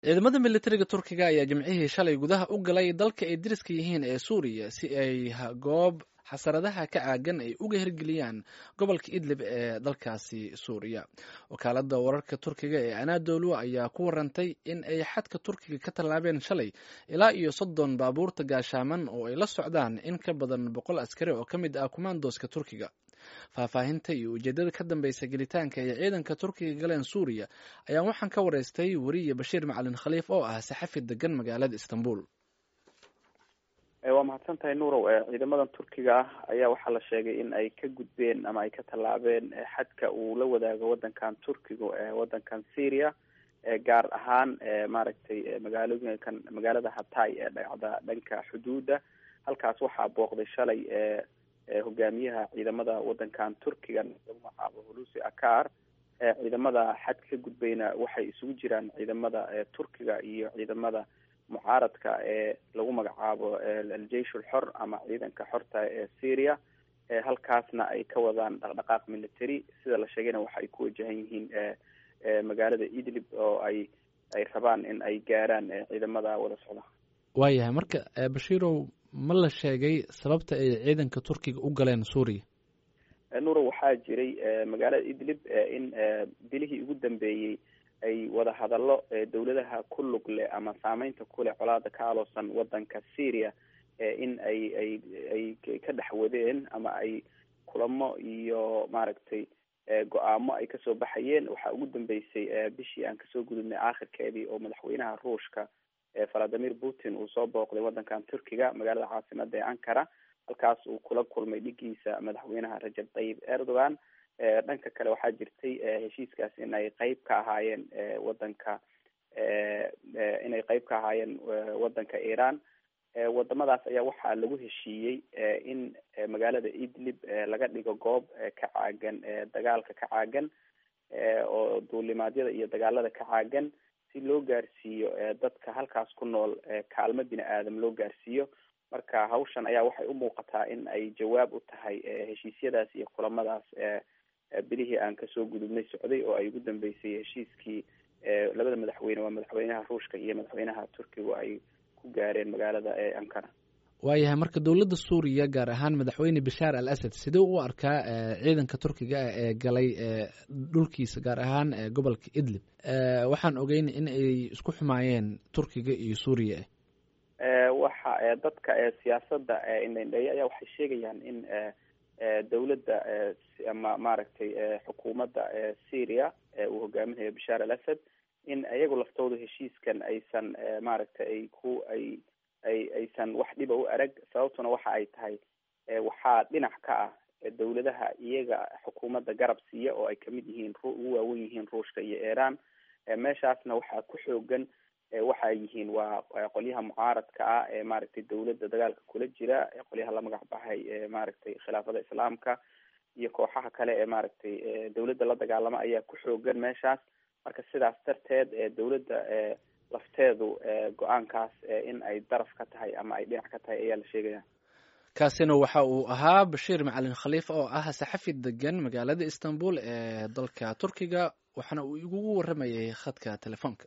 ciidamada militariga turkiga ayaa jimcihii shalay gudaha u galay dalka ay deriska yihiin ee suuriya si ay goob xasaradaha ka caagan ay uga hirgeliyaan gobolka idlib ee dalkaasi suuriya wakaalada wararka turkiga ee anadolu ayaa ku warantay in ay xadka turkiga ka tallaabeen shalay ilaa iyo soddon baabuurta gaashaaman oo ay la socdaan in ka badan boqol askari oo ka mid ah kumaandooska turkiga faahfaahinta iyo ujeedada ka dambeysa gelitaanka ay ciidanka turkiga galeen suuriya ayaa waxaan ka wareystay weriye bashiir macalin khaliif oo ah saxafi degan magaalada istanbul waa mahadsan tahay nuurow ciidamadan turkiga ah ayaa waxaa la sheegay in ay ka gudbeen ama ay ka tallaabeen xadka uu la wadaago wadankan turkiga ee wadankan syria gaar ahaan maaragtay magaalooyinkan magaalada hatay ee dhacda dhanka xuduuda halkaas waxaa booqday shalay hogaamiyaha ciidamada wadankan turkiga lagu magacaabo hulusi akar ciidamada xadka ka gudbayna waxay isugu jiraan ciidamada turkiga iyo ciidamada mucaaradka ee lagu magacaabo aljeish ulxor ama ciidanka xorta ee syria halkaasna ay ka wadaan dhaqdhaqaaq military sida la sheegayna waxa ay ku wajahan yihiin magaalada idlib oo ay ay rabaan in ay gaaraan ciidamada wada socda waayahay marka bashiirow ma la sheegay sababta ay ciidanka turkiga u galeen suuriya nuuro waxaa jiray magaalada idlib in bilihii ugu dambeeyey ay wada hadallo dawladaha ku lug leh ama saameynta kuleh colaada ka aloosan wadanka syria in ay ay ay ka dhex wadeen ama ay kulamo iyo maaragtay go-aamo ay kasoo baxayeen waxaa ugu dambeysay bishii aan kasoo gudubnay aakhirkeedii oo madaxweynaha ruushka valadimir putin uu soo booqday wadankan turkiga magaalada caasimada ee ankara halkaas uu kula kulmay dhigiisa madaxweynaha rajab tayyib erdogan dhanka kale waxaa jirtay heshiiskaas in ay qeyb ka ahaayeen wadanka inay qeyb ka ahaayeen wadanka iran wadamadaas ayaa waxaa lagu heshiiyey in magaalada idlib laga dhigo goob ka caagan dagaalka ka caagan oo duulimaadyada iyo dagaalada ka caagan si loo gaarsiiyo dadka halkaas ku nool kaalmo bini aadam loo gaarsiiyo marka hawshan ayaa waxay u muuqataa in ay jawaab u tahay heshiisyadaas iyo kulamadaas bilihii aan kasoo gudubnay socday oo ay ugu dambeysay heshiiskii labada madaxweyne waa madaxweynaha ruushka iyo madaxweynaha turkiga ay ku gaareen magaalada ee ankara waayahay marka dowladda suuriya gaar ahaan madaxweyne bashaar al asad sidee u arkaa ciidanka turkiga ah ee galay dhulkiisa gaar ahaan gobolka idlib waxaan ogeyn in ay isku xumaayeen turkiga iyo suuriya waxa dadka siyaasada indhendheeye ayaa waxay sheegayaan in dawladda ama maaragtay xukuumadda syria uu hogaaminayo bashaar al asad in iyagu laftooda heshiiskan aysan maaragtay ay ku ay ay aysan wax dhiba u arag sababtuna waxa ay tahay waxaa dhinac ka ah dawladaha iyaga xukuumadda garab siiya oo ay kamid yihiin ugu waawen yihiin ruushka iyo iran meeshaasna waxaa ku xoogan waxa ay yihiin waa qolyaha mucaaradka ah ee maaragtay dawladda dagaalka kula jira qolyaha la magac baxay maaragtay khilaafada islaamka iyo kooxaha kale ee maaragtay dawladda la dagaalama ayaa ku xoogan meeshaas marka sidaas darteed dawladda lafteedu go-aankaas in ay daraf ka tahay ama ay dhinac ka tahay ayaa la sheegaya kaasina waxa uu ahaa bashiir macalin khaliif oo ah saxafi degan magaalada istanbul ee dalka turkiga waxaana uu igugu waramayay khadka telefoonka